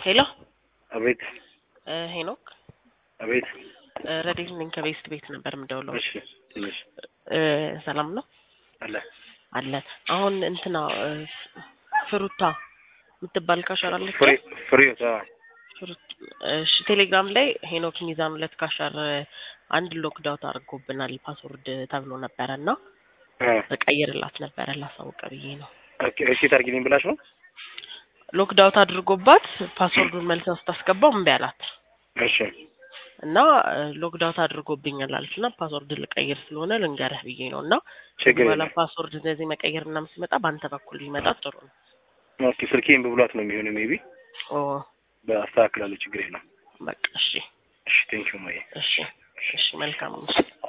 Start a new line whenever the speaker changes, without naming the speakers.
ሄሎ
አቤት
እ ሄኖክ
አቤት።
እ ረዴት ነኝ ከቤስት ቤት ነበር የምደውለው።
እሺ ትንሽ
እ ሰላም ነው
አለ
አለ። አሁን እንትና እ ፍሩታ የምትባል ካሸር አለች።
ፍሬ ፍሬው ታ
ፍሩት እሺ፣ ቴሌግራም ላይ ሄኖክ ሚዛን ሁለት ካሸር አንድ ሎክዳውት አድርጎብናል ፓስወርድ ተብሎ ነበረ እና እቀይርላት ነበረ ላሳውቀ ብዬ ነው።
ኦኬ እሺ ታርጊልኝ ብላሽ ነው።
ሎክዳውት አድርጎባት ፓስወርዱን መልሳ ስታስገባው እምቢ አላት
እሺ
እና ሎክዳውት አድርጎብኛል አለች እና ፓስወርድ ልቀይር ስለሆነ ልንገርህ ብዬ ነው እና
ችግር
በኋላ
የለም።
ፓስወርድ እንደዚህ መቀየር ምናምን ሲመጣ በአንተ በኩል ቢመጣ ጥሩ ነው።
ኦኬ ስልኬን ብብሏት ነው የሚሆነው ሜቢ
ኦ
በአስተካክላለሁ። ችግር የለም።
በቃ እሺ
እሺ ቴንኪው ማየ
እሺ እሺ መልካም ነው።